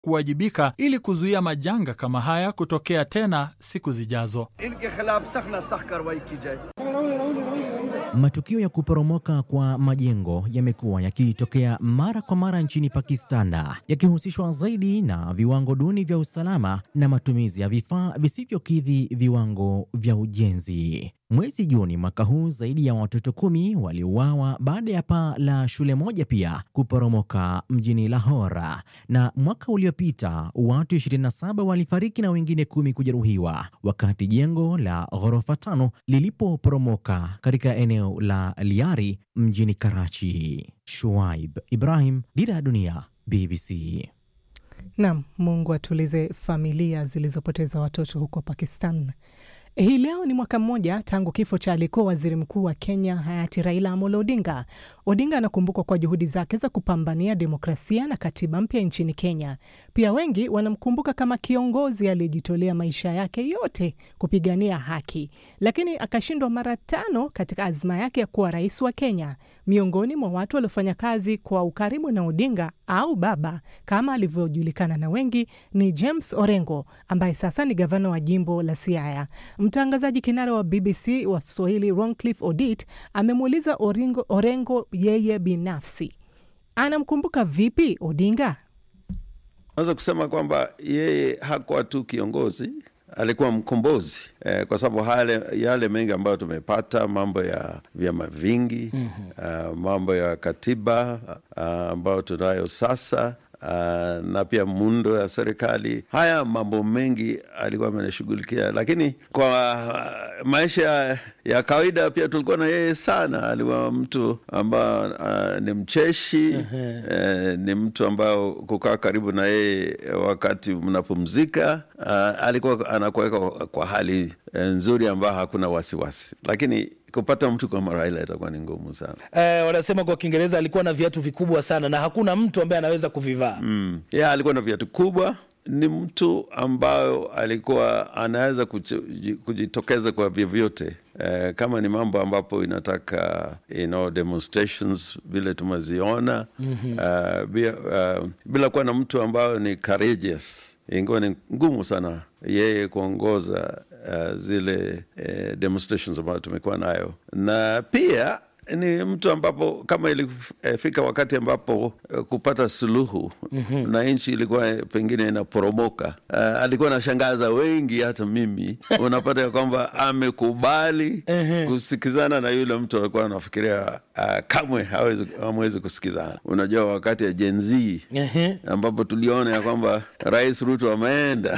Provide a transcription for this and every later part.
kuwajibika ili kuzuia majanga kama haya kutokea tena siku zijazo. Matukio ya kuporomoka kwa majengo yamekuwa yakitokea mara kwa mara nchini Pakistan, yakihusishwa zaidi na viwango duni vya usalama na matumizi ya vifaa visivyokidhi viwango vya ujenzi. Mwezi Juni mwaka huu zaidi ya watoto kumi waliuawa baada ya paa la shule moja pia kuporomoka mjini Lahore, na mwaka uliopita watu 27 walifariki na wengine kumi kujeruhiwa wakati jengo la ghorofa tano lilipoporomoka katika eneo la Liari mjini Karachi. Shuaib Ibrahim, Dira ya Dunia, BBC. Nam, Mungu atulize familia zilizopoteza watoto huko Pakistan. Hii leo ni mwaka mmoja tangu kifo cha aliyekuwa waziri mkuu wa Kenya hayati Raila Amolo Odinga. Odinga anakumbukwa kwa juhudi zake za kupambania demokrasia na katiba mpya nchini Kenya. Pia wengi wanamkumbuka kama kiongozi aliyejitolea maisha yake yote kupigania haki, lakini akashindwa mara tano katika azma yake ya kuwa rais wa Kenya. Miongoni mwa watu waliofanya kazi kwa ukaribu na Odinga au baba kama alivyojulikana na wengi ni James Orengo ambaye sasa ni gavana wa jimbo la Siaya. Mtangazaji kinara wa BBC wa Swahili Roncliffe Odit amemuuliza Orengo, Orengo yeye binafsi anamkumbuka vipi Odinga. Naweza kusema kwamba yeye hakuwa tu kiongozi, alikuwa mkombozi eh, kwa sababu yale, yale mengi ambayo tumepata, mambo ya vyama vingi mm -hmm. uh, mambo ya katiba uh, ambayo tunayo sasa Uh, na pia muundo ya serikali. Haya mambo mengi alikuwa amenashughulikia, lakini kwa uh, maisha ya kawaida pia tulikuwa na yeye sana. Alikuwa mtu ambao uh, ni mcheshi uh -huh. uh, ni mtu ambao kukaa karibu na yeye wakati mnapumzika, uh, alikuwa anakuweka kwa hali nzuri ambayo hakuna wasiwasi, lakini kupata mtu kama Raila itakuwa ni ngumu sana. Eh, wanasema kwa Kiingereza alikuwa na viatu vikubwa sana na hakuna mtu ambaye anaweza kuvivaa. Mm. Yeah, alikuwa na viatu kubwa. Ni mtu ambayo alikuwa anaweza kujitokeza kwa vyovyote eh, kama ni mambo ambapo inataka you know, demonstrations vile tumeziona mm -hmm. uh, bila, uh, bila kuwa na mtu ambayo ni courageous, ingawa ni ngumu sana yeye kuongoza uh, zile uh, demonstrations ambayo tumekuwa nayo, na pia ni mtu ambapo kama ilifika wakati ambapo uh, kupata suluhu mm -hmm. na nchi ilikuwa pengine inaporomoka, uh, alikuwa anashangaza wengi, hata mimi unapata ya kwamba amekubali kusikizana na yule mtu alikuwa anafikiria uh, kamwe hamwezi kusikizana. Unajua, wakati ya Gen Z ambapo tuliona ya kwamba Rais Ruto ameenda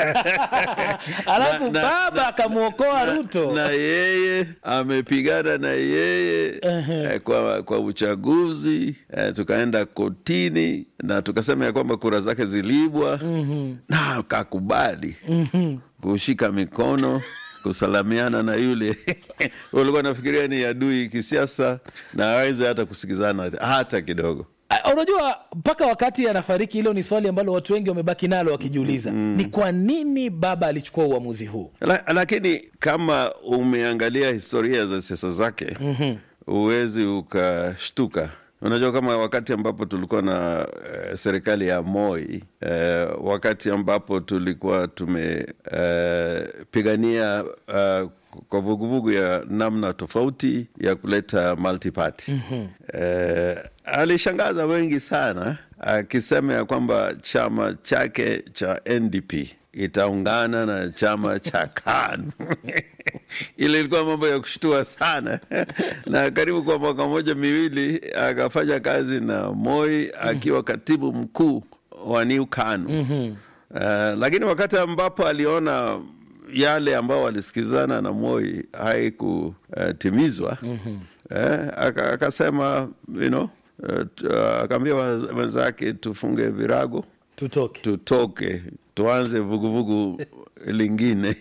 alafu baba akamwokoa Ruto na yeye amepigana na yeye Uh-huh. Kwa, kwa uchaguzi eh, tukaenda kotini na tukasema ya kwamba kura zake zilibwa. mm-hmm. na akakubali mm-hmm. kushika mikono kusalamiana na yule ulikuwa nafikiria ni adui kisiasa na aweze hata kusikizana hata kidogo. Unajua, mpaka wakati anafariki, hilo ni swali ambalo watu wengi wamebaki nalo wakijiuliza, mm. ni kwa nini baba alichukua uamuzi huu? La, lakini kama umeangalia historia za siasa zake mm-hmm. huwezi ukashtuka. Unajua, kama wakati ambapo tulikuwa na uh, serikali ya Moi uh, wakati ambapo tulikuwa tumepigania uh, kwa vuguvugu ya namna tofauti ya kuleta multiparty mm-hmm. uh, alishangaza wengi sana akisema ya kwamba chama chake cha NDP itaungana na chama cha KANU ile ilikuwa mambo ya kushtua sana na karibu kwa mwaka mmoja miwili akafanya kazi na Moi akiwa katibu mkuu wa New KANU mm-hmm. uh, lakini wakati ambapo aliona yale ambao walisikizana na Moi haikutimizwa uh, mm-hmm. eh, akasema you know, uh, akaambia wenzake tufunge virago tutoke, tutoke tuanze vuguvugu lingine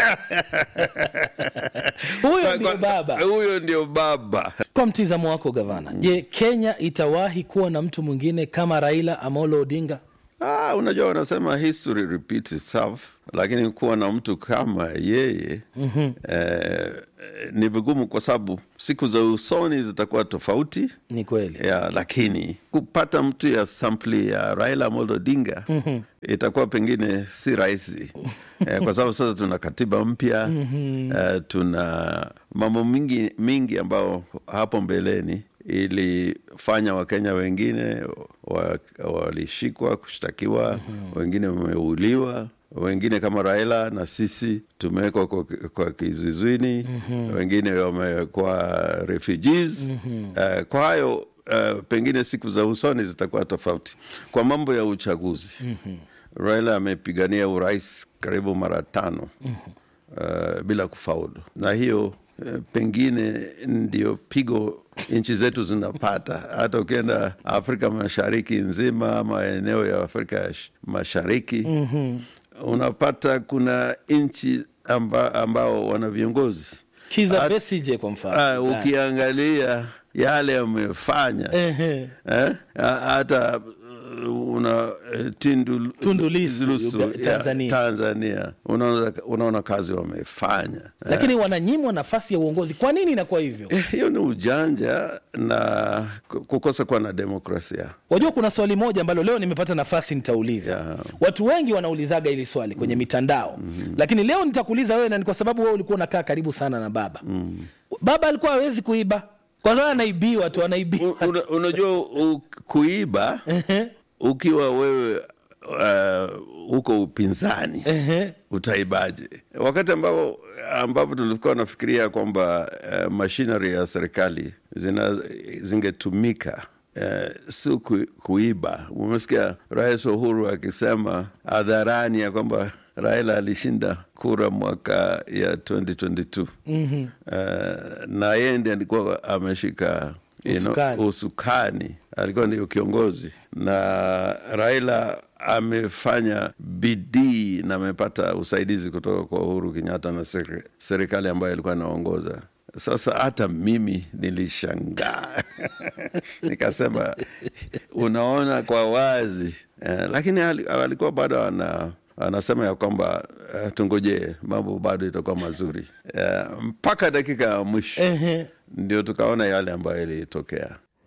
huyo ndio baba, huyo ndio baba. Kwa mtizamo wako gavana, je, Kenya itawahi kuwa na mtu mwingine kama Raila Amolo Odinga? Ah, unajua wanasema history repeats itself, lakini kuwa na mtu kama yeye mm-hmm. eh, ni vigumu kwa sababu siku za usoni zitakuwa tofauti Ni kweli. ya, lakini kupata mtu ya sampli ya Raila Amolo Odinga mm-hmm. itakuwa pengine si rahisi eh, kwa sababu sasa tuna katiba mpya mm-hmm. eh, tuna mambo mingi mingi ambao hapo mbeleni ilifanya Wakenya wengine wa- walishikwa kushtakiwa, mm-hmm. wengine wameuliwa wengine kama Raila na sisi tumewekwa kwa, kwa kizuizwini mm-hmm. wengine wamekuwa refugees mm-hmm. uh, kwa hayo uh, pengine siku za usoni zitakuwa tofauti. Kwa mambo ya uchaguzi mm-hmm. Raila amepigania urais karibu mara tano mm-hmm. uh, bila kufaulu, na hiyo uh, pengine ndio pigo nchi zetu zinapata. Hata ukienda Afrika Mashariki nzima ama eneo ya Afrika ya sh- Mashariki mm-hmm. unapata kuna nchi amba, ambao wana viongozi Kiza Besigye kwa mfano. Ah, ukiangalia yale amefanya Ehe. eh, ha- hata uh, una eh, Tundu, Tundu Lissu, Lissu, Uga- ya, Tanzania. Tanzania. Unaona, unaona kazi wamefanya eh. Lakini wananyimwa nafasi ya uongozi. Kwa nini inakuwa hivyo? Eh, hiyo ni ujanja na ku- kukosa kuwa na demokrasia. Wajua, kuna swali moja ambalo leo nimepata nafasi nitauliza. Yeah. Watu wengi wanaulizaga hili swali kwenye mitandao mm-hmm. Lakini leo nitakuuliza wewe, na ni kwa sababu wewe ulikuwa unakaa karibu sana na baba mm. Baba alikuwa hawezi kuiba kwa sababu anaibiwa tu, anaibiwa U- una- Unajua u- kuiba ukiwa wewe uh, uko upinzani Ehe. utaibaje? Wakati ambao ambapo tulikuwa nafikiria kwamba uh, machinery ya serikali zina zingetumika Uh, si ku, kuiba. Umesikia Rais Uhuru akisema hadharani ya kwamba Raila alishinda kura mwaka ya 2022 mm-hmm. uh, na yeye ndiye alikuwa ameshika you know, Usukani. usukani, alikuwa ndio kiongozi, na Raila amefanya bidii na amepata usaidizi kutoka kwa Uhuru Kenyatta na seri- serikali ambayo alikuwa anaongoza. Sasa hata mimi nilishangaa nikasema, unaona kwa wazi eh, lakini ali- alikuwa bado ana anasema ya kwamba uh, tungojee mambo bado itakuwa mazuri uh, mpaka dakika ya mwisho Ehe. ndio tukaona yale ambayo ilitokea.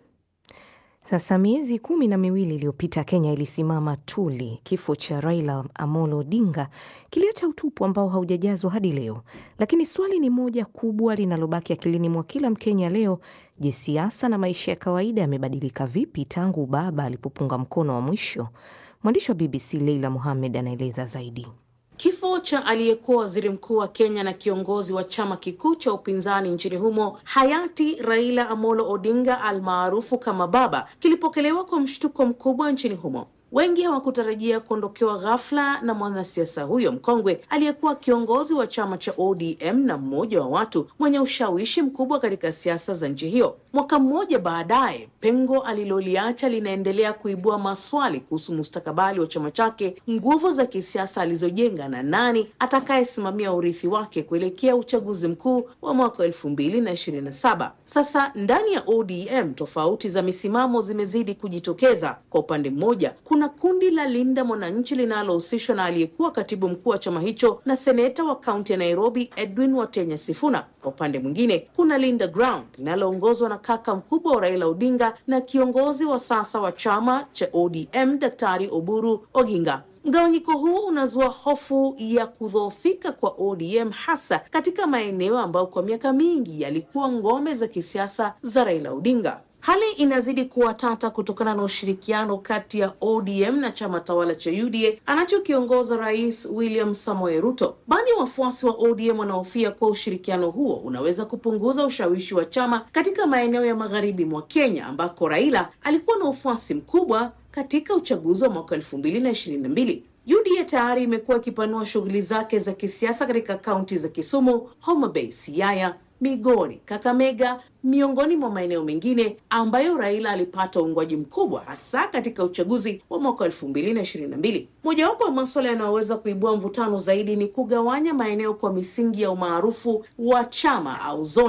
Sasa miezi kumi na miwili iliyopita Kenya ilisimama tuli. Kifo cha Raila Amolo Odinga kiliacha utupu ambao haujajazwa hadi leo, lakini swali ni moja kubwa linalobaki akilini mwa kila Mkenya leo: je, siasa na maisha ya kawaida yamebadilika vipi tangu baba alipopunga mkono wa mwisho? Mwandishi wa BBC Leila Mohamed anaeleza zaidi. Kifo cha aliyekuwa waziri mkuu wa Kenya na kiongozi wa chama kikuu cha upinzani nchini humo hayati Raila Amolo Odinga almaarufu kama Baba kilipokelewa kwa mshtuko mkubwa nchini humo. Wengi hawakutarajia kuondokewa ghafla na mwanasiasa huyo mkongwe aliyekuwa kiongozi wa chama cha ODM na mmoja wa watu mwenye ushawishi mkubwa katika siasa za nchi hiyo. Mwaka mmoja baadaye, pengo aliloliacha linaendelea kuibua maswali kuhusu mustakabali wa chama chake, nguvu za kisiasa alizojenga na nani atakayesimamia urithi wake kuelekea uchaguzi mkuu wa mwaka elfu mbili na ishirini na saba. Sasa ndani ya ODM tofauti za misimamo zimezidi kujitokeza. Kwa upande mmoja, kuna kundi la Linda Mwananchi linalohusishwa na aliyekuwa katibu mkuu wa chama hicho na seneta wa kaunti ya Nairobi Edwin Watenya Sifuna. Kwa upande mwingine, kuna Linda Ground linaloongozwa na kaka mkubwa wa Raila Odinga na kiongozi wa sasa wa chama cha ODM Daktari Oburu Oginga. Mgawanyiko huu unazua hofu ya kudhoofika kwa ODM hasa katika maeneo ambayo kwa miaka mingi yalikuwa ngome za kisiasa za Raila Odinga. Hali inazidi kuwa tata kutokana na ushirikiano kati ya ODM na chama tawala cha UDA anachokiongoza Rais William Samoei Ruto. Baadhi ya wafuasi wa ODM wanahofia kuwa ushirikiano huo unaweza kupunguza ushawishi wa chama katika maeneo ya magharibi mwa Kenya ambako Raila alikuwa na ufuasi mkubwa katika uchaguzi wa mwaka elfu mbili na ishirini na mbili. UDA tayari imekuwa ikipanua shughuli zake za kisiasa katika kaunti za Kisumu, Homa Bay, Siaya, Migori, Kakamega, miongoni mwa maeneo mengine ambayo Raila alipata uungwaji mkubwa hasa katika uchaguzi wa mwaka elfu mbili na ishirini na mbili. Mojawapo ya maswala yanayoweza kuibua mvutano zaidi ni kugawanya maeneo kwa misingi ya umaarufu wa chama au zoning.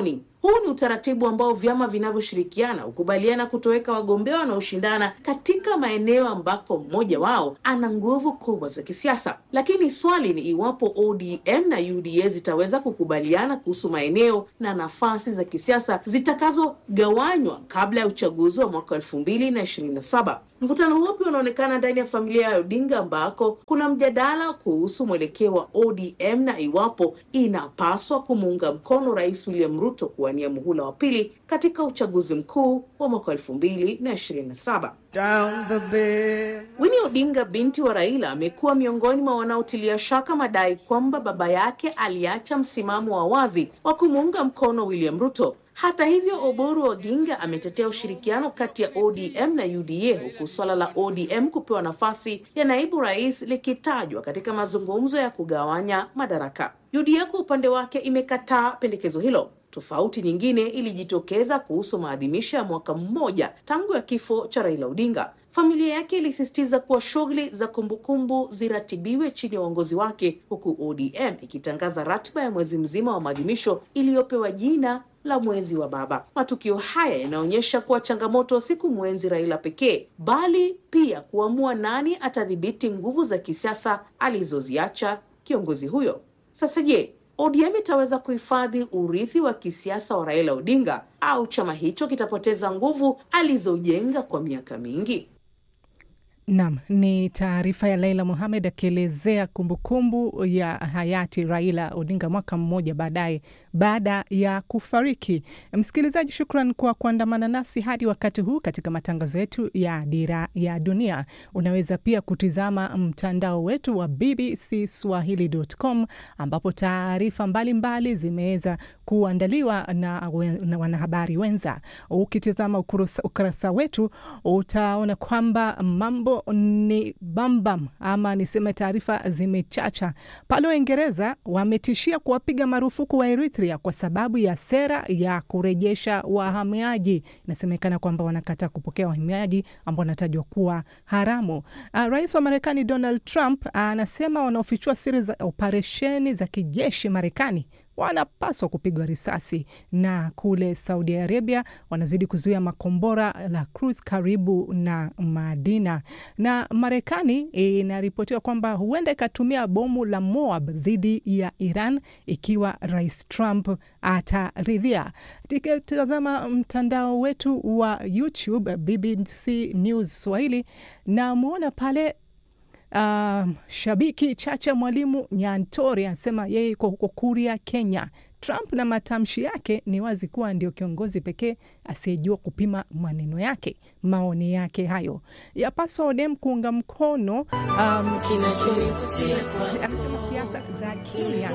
Huu ni utaratibu ambao vyama vinavyoshirikiana hukubaliana kutoweka wagombea wanaoshindana katika maeneo ambako mmoja wao ana nguvu kubwa za kisiasa. Lakini swali ni iwapo ODM na UDA zitaweza kukubaliana kuhusu maeneo na nafasi za kisiasa zitakazogawanywa kabla ya uchaguzi wa mwaka elfu mbili na ishirini na saba. Mvutano huo pia unaonekana ndani ya familia ya Odinga ambako kuna mjadala kuhusu mwelekeo wa ODM na iwapo inapaswa kumuunga mkono Rais William Ruto kuwania muhula wa pili katika uchaguzi mkuu wa mwaka elfu mbili na ishirini na saba. Winnie Odinga binti wa Raila amekuwa miongoni mwa wanaotilia shaka madai kwamba baba yake aliacha msimamo wa wazi wa kumuunga mkono William Ruto. Hata hivyo, Oburu Oginga ametetea ushirikiano kati ya ODM na UDA huku swala la ODM kupewa nafasi ya naibu rais likitajwa katika mazungumzo ya kugawanya madaraka. UDA kwa upande wake imekataa pendekezo hilo. Tofauti nyingine ilijitokeza kuhusu maadhimisho ya mwaka mmoja tangu ya kifo cha Raila Odinga. Familia yake ilisisitiza kuwa shughuli za kumbukumbu ziratibiwe chini ya uongozi wake, huku ODM ikitangaza ratiba ya mwezi mzima wa maadhimisho iliyopewa jina la mwezi wa baba. Matukio haya yanaonyesha kuwa changamoto si kumwenzi Raila pekee, bali pia kuamua nani atadhibiti nguvu za kisiasa alizoziacha kiongozi huyo. Sasa je, ODM itaweza kuhifadhi urithi wa kisiasa wa Raila Odinga au chama hicho kitapoteza nguvu alizojenga kwa miaka mingi? Nam ni taarifa ya Laila Mohamed akielezea kumbukumbu ya hayati Raila Odinga mwaka mmoja baadaye baada ya kufariki. Msikilizaji, shukran kwa kuandamana nasi hadi wakati huu katika matangazo yetu ya Dira ya Dunia. Unaweza pia kutizama mtandao wetu wa bbcswahili.com ambapo taarifa mbalimbali zimeweza kuandaliwa na, na wanahabari wenza. Ukitizama ukurasa wetu utaona kwamba mambo ni bambam ama niseme taarifa zimechacha. Pale Uingereza wametishia kuwapiga marufuku wa Eritrea kwa sababu ya sera ya kurejesha wahamiaji. Inasemekana kwamba wanakataa kupokea wahamiaji ambao wanatajwa kuwa haramu. Uh, rais wa Marekani Donald Trump anasema uh, wanaofichua siri za operesheni za kijeshi Marekani wanapaswa kupigwa risasi. Na kule Saudi Arabia wanazidi kuzuia makombora la cruise karibu na Madina. Na Marekani inaripotiwa kwamba huenda ikatumia bomu la Moab dhidi ya Iran ikiwa Rais Trump ataridhia. Tikitazama mtandao wetu wa YouTube BBC News Swahili, namwona pale Uh, shabiki Chacha Mwalimu Nyantori anasema yeye iko huko Kuria, Kenya. Trump na matamshi yake ni wazi kuwa ndio kiongozi pekee asiyejua kupima maneno yake. Maoni yake hayo yapaswa ODM kuunga mkono um, anasema siasa za Kenya.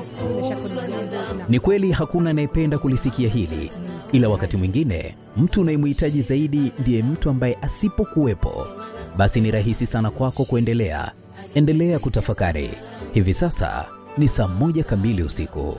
Ni kweli hakuna anayependa kulisikia hili, ila wakati mwingine mtu unayemhitaji zaidi ndiye mtu ambaye asipokuwepo, basi ni rahisi sana kwako kuendelea endelea kutafakari. Hivi sasa ni saa moja kamili usiku.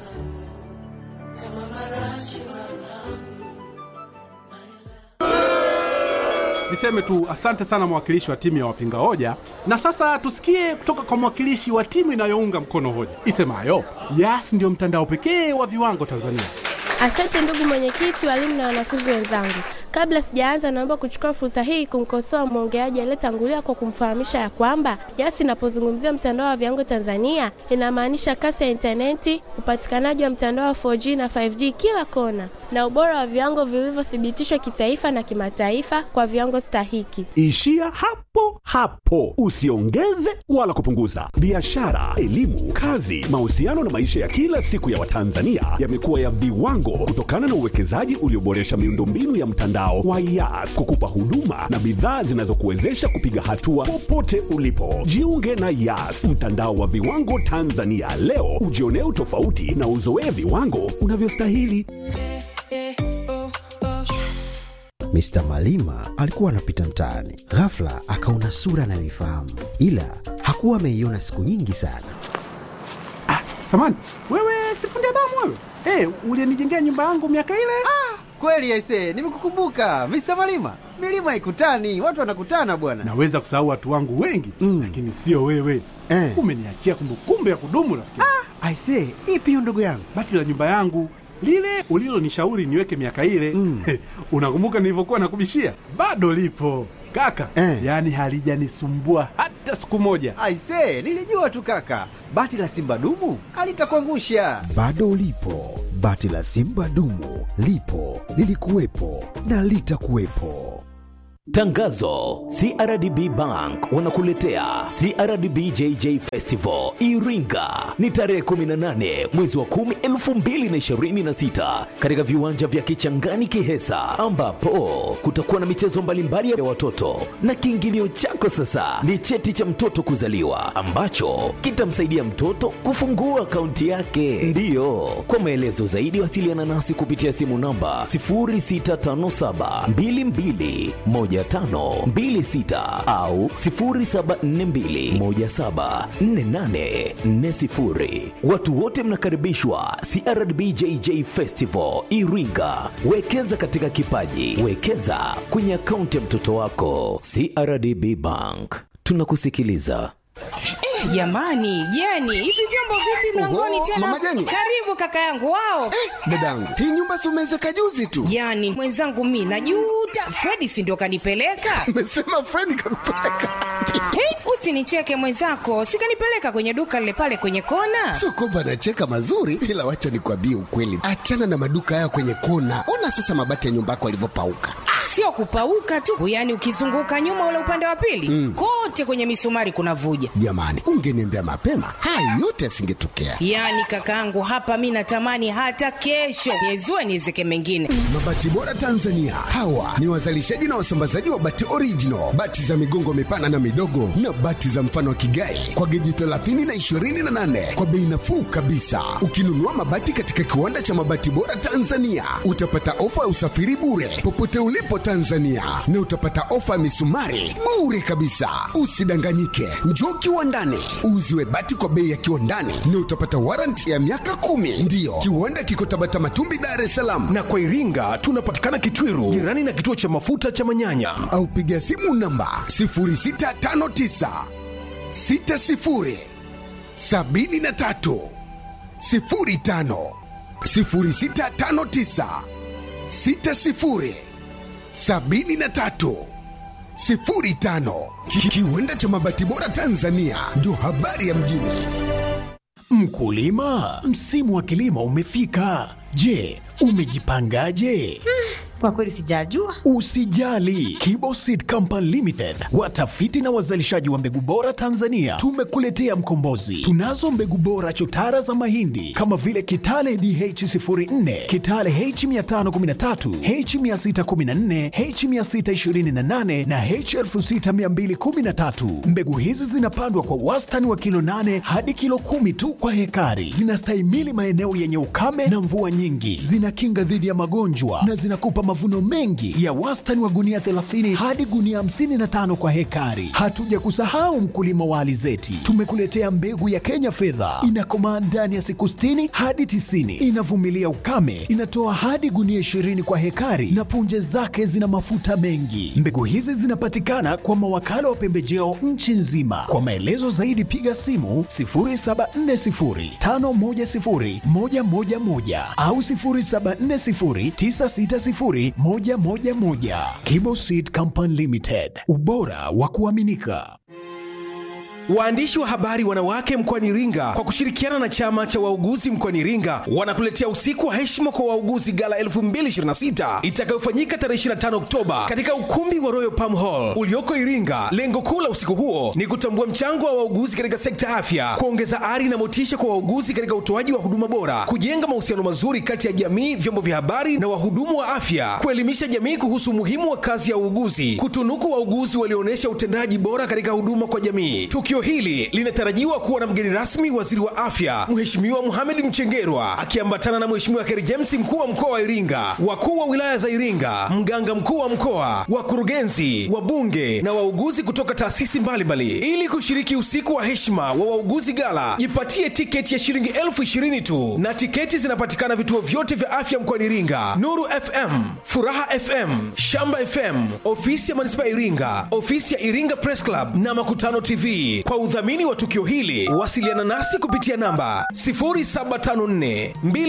Niseme tu asante sana mwakilishi wa timu ya wapinga hoja, na sasa tusikie kutoka kwa mwakilishi wa timu inayounga mkono hoja isemayo Yas ndiyo mtandao pekee wa viwango Tanzania. Asante ndugu mwenyekiti, walimu na wanafunzi wenzangu. Kabla sijaanza, naomba kuchukua fursa hii kumkosoa mwongeaji aliyetangulia kwa kumfahamisha ya kwamba Yas inapozungumzia mtandao wa viwango Tanzania inamaanisha kasi ya intaneti, upatikanaji wa mtandao wa 4G na 5G kila kona, na ubora wa viwango vilivyothibitishwa kitaifa na kimataifa kwa viwango stahiki. Ishia hapo hapo, usiongeze wala kupunguza. Biashara, elimu, kazi, mahusiano na maisha ya kila siku ya Watanzania yamekuwa ya viwango kutokana na uwekezaji ulioboresha miundombinu ya mtandao wa Yas kukupa huduma na bidhaa zinazokuwezesha kupiga hatua popote ulipo. Jiunge na Yas, mtandao wa viwango Tanzania leo, ujionee utofauti na uzoee viwango unavyostahili. Mr. Malima alikuwa anapita mtaani, ghafla akaona sura anayoifahamu, ila hakuwa ameiona siku nyingi sana. Ah, samani wewe, sifundi damu wewe. Hey, ulienijengea nyumba yangu miaka ile. Ah, kweli aisee, nimekukumbuka Mr. Malima. Milima haikutani, watu wanakutana bwana. Naweza kusahau watu wangu wengi mm, lakini sio wewe eh. Umeniachia kumbukumbu ya kudumu rafiki. Ah, aisee, ipi hiyo ndugu yangu? Bati la nyumba yangu lile ulilonishauri niweke miaka ile mm. Unakumbuka nilivyokuwa nakubishia? Bado lipo kaka eh. Yaani halijanisumbua hata siku moja. Aise, nilijua tu kaka, bati la simba dumu alitakuangusha. Bado lipo bati la simba dumu, lipo lilikuwepo na litakuwepo. Tangazo: CRDB Bank wanakuletea CRDB JJ Festival Iringa, ni tarehe 18 mwezi wa 10 2026, katika viwanja vya Kichangani Kihesa, ambapo kutakuwa na michezo mbalimbali ya watoto, na kiingilio chako sasa ni cheti cha mtoto kuzaliwa ambacho kitamsaidia mtoto kufungua akaunti yake. Ndiyo, kwa maelezo zaidi wasiliana nasi kupitia simu namba 0657 22 1526 au 0742174840. Watu wote mnakaribishwa CRDB JJ Festival Iringa. Wekeza katika kipaji, wekeza kwenye akaunti ya mtoto wako. CRDB Bank, tunakusikiliza. Eh, jamani Jeni, hivi vyombo vipi mlangoni Oho, tena? Mama Jeni. Karibu kaka yangu wao. Dadangu, hii nyumba si umeezeka juzi tu? Jani, mwenzangu mi najuta. Fredi si ndio kanipeleka? Amesema Fredi kakupeleka. Hey, usinicheke mwenzako, sikanipeleka kwenye duka lile pale kwenye kona. Sio kwamba anacheka mazuri, ila wacha nikwambie ukweli. Achana na maduka haya kwenye kona. Ona sasa mabati ya nyumba yako yalivyopauka. Sio kupauka tu, yaani ukizunguka nyuma ule upande wa pili Mm. kote kwenye misumari kuna vuja. Jamani, ungeniambia mapema, haya yote yasingetokea. Yaani kakaangu, hapa mi natamani hata kesho niezue niezeke mengine. Mabati Bora Tanzania, hawa ni wazalishaji na wasambazaji wa bati original, bati za migongo mipana na midogo, na bati za mfano wa kigai kwa geji 30 na 28 kwa bei nafuu kabisa. Ukinunua mabati katika kiwanda cha Mabati Bora Tanzania, utapata ofa ya usafiri bure popote ulipo Tanzania, na utapata ofa ya misumari bure kabisa. Usidanganyike, njoo kiwandani uuziwe bati kwa bei ya kiwandani, na utapata warranty ya miaka kumi. Ndiyo, kiwanda kiko Tabata Matumbi, Dar es Salaam. na kwa Iringa tunapatikana Kitwiru, jirani na kituo cha mafuta cha Manyanya. au piga simu namba 0659 60 73 05 0659 60 73 05 Ki- kiwanda cha mabati bora Tanzania ndio habari ya mjini. Mkulima, msimu wa kilimo umefika. Je, umejipangaje? Kwa kweli sijajua. Usijali, Kibo Seed Company Limited, watafiti na wazalishaji wa mbegu bora Tanzania, tumekuletea mkombozi. Tunazo mbegu bora chotara za mahindi kama vile Kitale DH04, Kitale H513, H614, H628 na H6213. Mbegu hizi zinapandwa kwa wastani wa kilo 8 hadi kilo 10 tu kwa hekari. Zinastahimili maeneo yenye ukame na mvua nyingi, zinakinga dhidi ya magonjwa na zinakupa mavuno mengi ya wastani wa gunia 30 hadi gunia 55 kwa hekari. Hatuja kusahau mkulima wa alizeti, tumekuletea mbegu ya Kenya fedha, inakomaa ndani ya siku 60 hadi 90, inavumilia ukame, inatoa hadi gunia 20 kwa hekari na punje zake zina mafuta mengi. Mbegu hizi zinapatikana kwa mawakala wa pembejeo nchi nzima. Kwa maelezo zaidi piga simu 0740510111 au 0740960111. Kibo Seed Company Limited, ubora wa kuaminika. Waandishi wa habari wanawake mkoani Iringa kwa kushirikiana na chama cha wauguzi mkoani Iringa wanakuletea usiku wa heshima kwa wauguzi gala 2026 itakayofanyika tarehe 25 Oktoba katika ukumbi wa Royal Palm Hall ulioko Iringa. Lengo kuu la usiku huo ni kutambua mchango wa wauguzi katika sekta ya afya, kuongeza ari na motisha kwa wauguzi katika utoaji wa huduma bora, kujenga mahusiano mazuri kati ya jamii, vyombo vya habari na wahudumu wa afya, kuelimisha jamii kuhusu umuhimu wa kazi ya uuguzi, kutunuku wauguzi walioonyesha utendaji bora katika huduma kwa jamii. Tukio hili linatarajiwa kuwa na mgeni rasmi waziri wa afya Mheshimiwa Mohamed Mchengerwa akiambatana na Mheshimiwa Kheri James mkuu wa mkoa wa Iringa, wakuu wa wilaya za Iringa, mganga mkuu wa mkoa, wakurugenzi, wabunge na wauguzi kutoka taasisi mbalimbali. Ili kushiriki usiku wa heshima wa wauguzi gala, jipatie tiketi ya shilingi elfu ishirini tu, na tiketi zinapatikana vituo vyote vya afya mkoani Iringa: Nuru FM, Furaha FM, Shamba FM, ofisi ya manispaa ya Iringa, ofisi ya Iringa Press Club na Makutano TV. Kwa udhamini wa tukio hili, wasiliana nasi kupitia namba 0754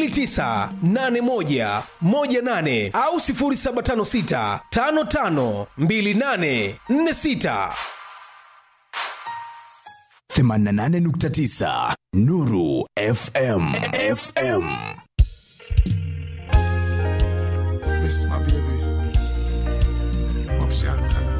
2981 18 au 0756 55 28 46. 88.9 Nuru FM. FM. Miss my baby. Option sana.